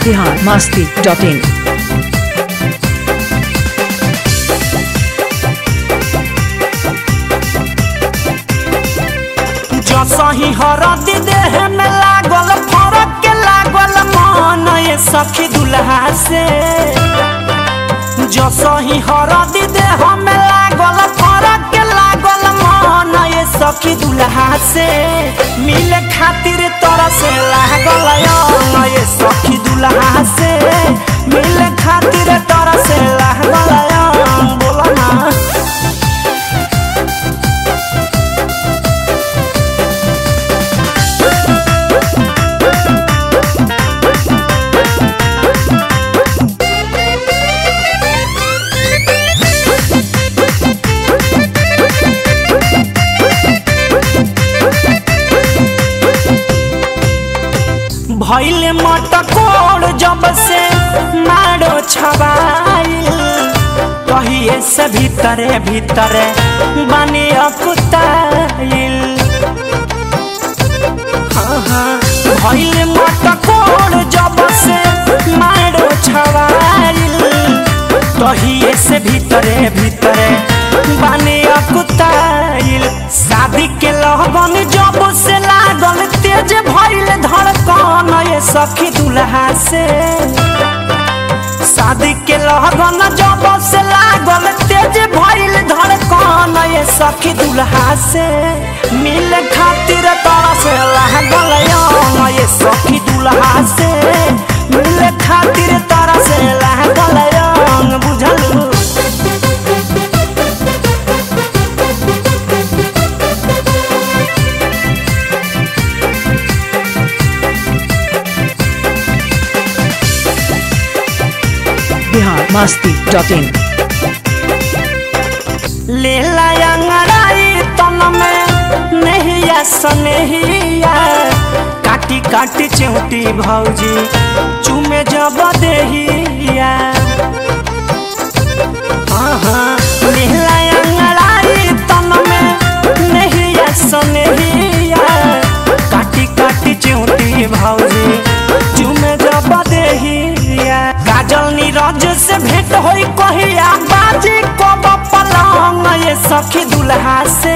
Bihar Masti dot in जसही हरदी देह में लागल फरक के लागल मन ये सखी दुल्हा से जसही हरदी देह में लागल फरक के लागल मन ये सखी दुल्हा से मिले खातिर तोरा से लागल अंग ये सखी दुल्हा से मिले खातिर तोरा से लागल अंग बोला ना भैले मटकोर जब से मारो छबाइल कहिए से भीतरे भीतरे बने अकुताइल हाँ हाँ भैले मटकोर जब से मारो छबाइल कहिए से भीतरे भीतरे बने अकुताइल शादी के लहबन जब से लागल तेज भइल धड़कन ये सखी दुल्हा से शादी के लगन जब से लागल तेज भइल धड़कन ये सखी दुल्हा से मिल खातिर तोरा से लागल यौन ये सखी दुल्हा से मिल खातिर तोरा से लागल यौन बुझलू बिहार मस्ती डॉट इन ले अंगड़ाई तन में नहिया सनहिया काटी काटी चौटी भौजी चुमे जब देहिया हाँ हाँ लेला अंगड़ाई तन में नहिया सनहिया काटी काटी चौटी भौजी चुमे जब देहिया काजल नीरज से भेंट होई कहिया बाजी कब पलंग ये सखी दुल्हा से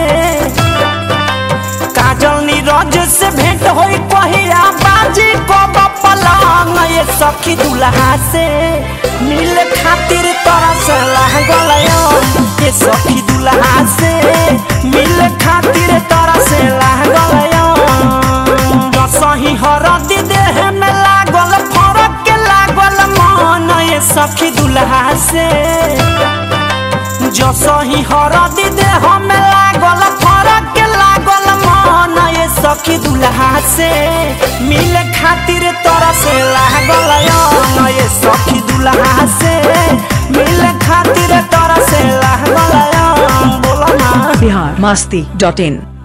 काजल नीरज से भेंट होई कहिया बाजी कब पलंग ये सखी दुल्हा से मिल खातिर तोरा से लागल यौन ये सखी दुल्हा से मिल खातिर तोरा से लागल यौन सही हरदी देह में लागल फरक के लागल मन ये सखी दुल्हा से जसही हरदी देह में लागल फरक के लागल मन ये सखी दुल्हा से मिल खातिर तोरा से लागल यौन ये सखी दुल्हा से मिल खातिर तोरा से लागल यौन बोला ना बिहार मस्ती डॉट इन